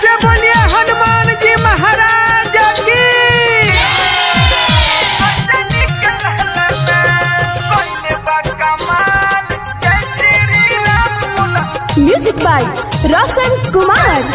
से बोलिए हनुमान जी महाराज की म्यूजिक बाय रोशन कुमार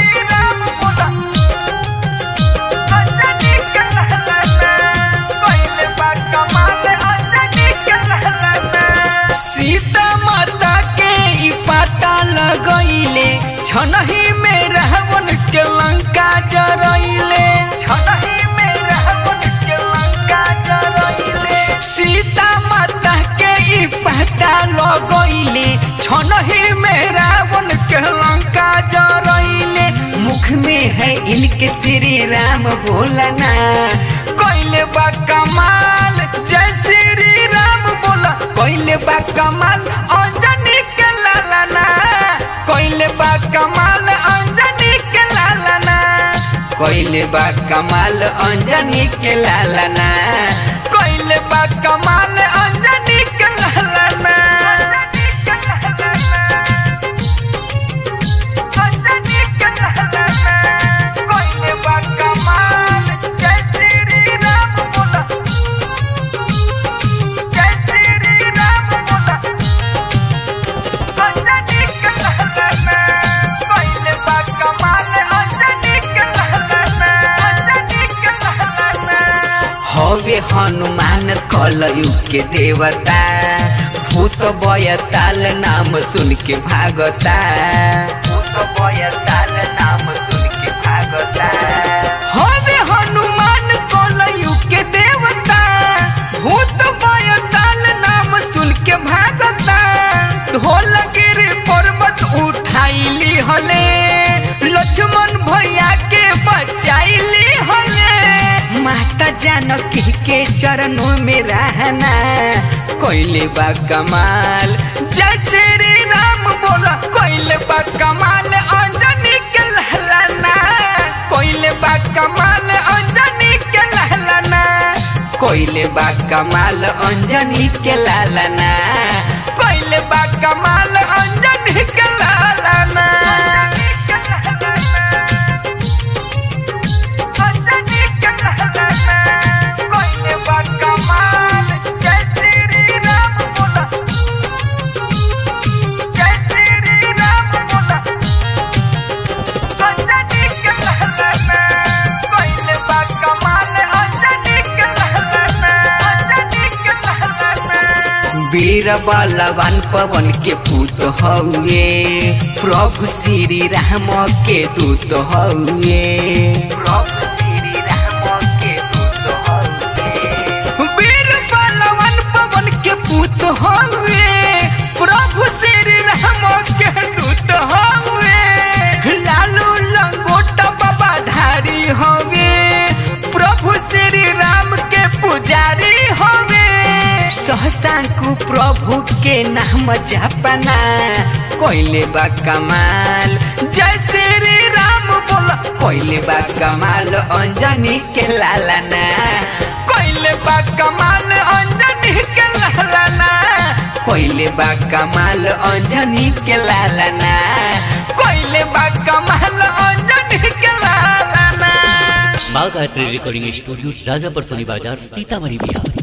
सीता माता के ई पता लगैले छनही में रावण के लंका जरैले छनही में रावण के लंका जरैले सीता माता के ई पता लगैले छनही में रावण के लंका जरैले मुख में है इनके श्री राम बोलना कोइले बा कमाल जय श्री राम बोला कोइले बा कमाल अंजनी के लालना कोइले बा कमाल अंजनी के लालना कोइले बा कमाल अंजनी के लालना कोइले बा कमाल अंजनी के लालना कोइले बा कमाल जय श्री राम बोला जय श्री राम बोला अंजनी के लालना कोइले बा कमाल अंजनी के लालना अंजनी के लालना हवे हनुमान कलयुग के देवता भूत बयताल नाम सुन के भागता भूत बयताल नाम सुन के भागता हवे हनुमान कलयुग के देवता भूत बयताल नाम सुन के भागता ढोलगिरी पर्वत उठाइली हले लक्ष्मण भैया के बचाइली हले माता जानकी के चरणों में रहना कोइले बा कमाल जय श्री राम बोला कोइले बा कमाल अंजनी के लहलाना कोइले बा कमाल अंजनी के लहलाना कोइले बा कमाल अंजनी के लालना कोइले बा कमाल अंजनी के लालना कोइले बा कमाल जय श्री राम बोला जय श्री राम बोला अंजनी के लालना कोइले बा कमाल अंजनी के लालना अंजनी के लालना वीर बलवान पवन के पुत हउए प्रभु श्री राम के दूत हउए प्रभु श्री राम के दूत हउए वीर बलवान पवन के पुत हउए प्रभु श्री राम के दूत हउए लालू लंगोटा बाबा धारी हवे प्रभु श्री राम के पुजारी हवे सहसांकु प्रभु के नाम जपना कोइले बा कमाल जय श्री राम बोला कोइले बा कमाल अंजनी के लालना कोइले बा कमाल अंजनी के लालना कोइले बा कमाल अंजनी के लालना कोइले बा कमाल अंजनी के लालना बाघ art recording studio Rajapar Soni बाजार सीतामढ़ी बिहार